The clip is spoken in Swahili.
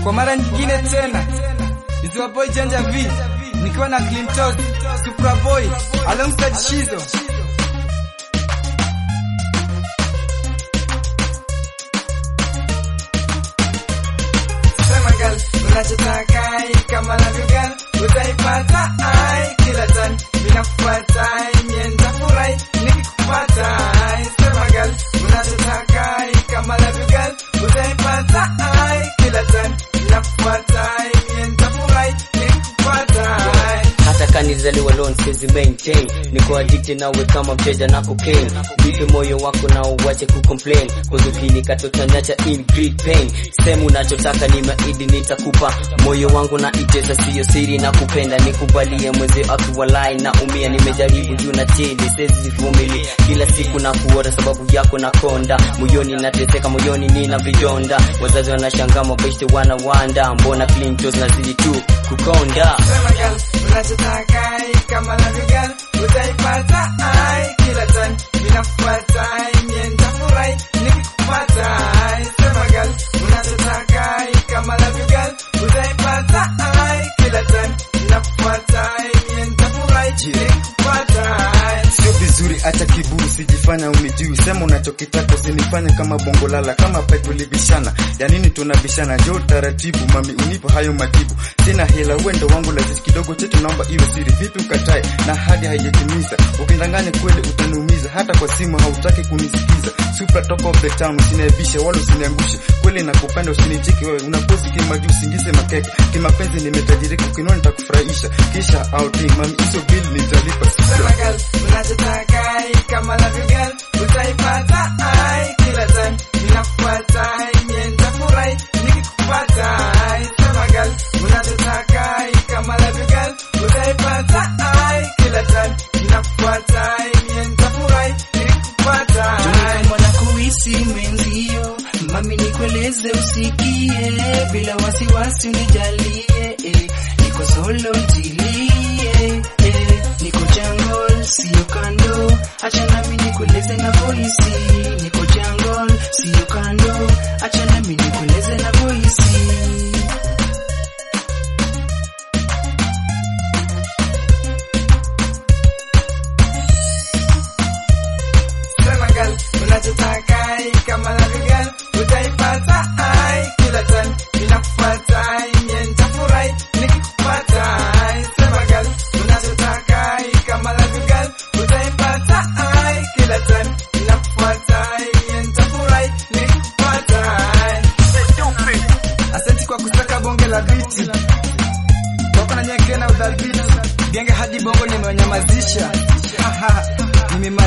Kwa mara nyingine tena, Iziwa Boy Janja V nikiwa na Clintos Supra Boy alongside Shizo. Sema girl, unachotaka kama love you girl, utaipata ai kila time. Mimi nakufuata, mimi nitafurahi nikikupata. ai. Sema girl, unachotaka kama love you girl, utaipata ai kila time. Mimi nakufuata, mimi nitafurahi nikikupata. ai. hata kanizaliwa lone siwezi maintain niko addicted nawe kama mteja na cocaine nipe moyo wako na uwache kucomplain kuzukini katotanacha in great pain sehemu unachotaka ni maidi nitakupa moyo wangu na itesa siyo siri na kupenda nikubalie mwezi akiwalai na umia nimejaribu juu na chini siwezi vumili kila siku na kuota sababu yako na konda moyoni nateseka moyoni nina vidonda wazazi wanashangaa mabeshte wanawanda mbona clintos nazidi tu kukonda Sema girl, unachotaka kama love you girl, utaipata ai kila time. Mimi nakufuata, mimi nitafurahi nikikupata. ai. Sema girl, unachotaka kama love you girl, utaipata ai kila time. Mimi nakufuata, mimi nitafurahi nikikupata. ai. sio vizuri, acha kiburi, sijifanya umijui, sema unachokitaka, usinifanye kama bongo lala, kama pipe ulibishana. Ya nini tunabishana? Njoo taratibu, mami, unipo hayo majibu. Sina hela, wendo wangu lazisi kidogo chetu, naomba iwe siri. Vipi ukatae na hadi haijatimiza? Ukindanganya kweli utaniumiza, hata kwa simu hautaki kunisikiza. Super top of the town, usiniaibishe wala usiniangushe. Kweli nakupenda, usinicheki wewe, unapozi kimajuu, usingize makeke. Kimapenzi nimetajirika, ukinua nitakufurahisha, kisha outing, mami, hizo bill nitalipa. Sema girl, unachotaka kama love you girl, utaipata ai kila time. Mimi nakufuata, mimi nitafurahi nikikupata. ai. Sema girl, unachotaka kama love you girl, utaipata ai kila time. Mimi nakufuata, mimi nitafurahi nikikupata. ai. mwana kuhisi mwenzio, mami nikueleze usikie, bila wasiwasi unijalie, eh, niko solo ntilie, eh, niko jungle sio kando, acha nami nikueleze na voisi, niko jungle sio kando, acha nami nikueleze na voisi. Sema girl, unachotaka kama love you girl, utaipata ai kila time. Mimi nakufuata, mimi nitafurahi nikikupata. ai. Sema girl, unachotaka kama love you girl, utaipata ai kila time. Mimi nakufuata, mimi nitafurahi nikikupata. ai. Asante kwa kusaka bonge la biti wako na nyeke na udhabiti genge hadi bongo nimewanyamazisha Haha, nimemaliza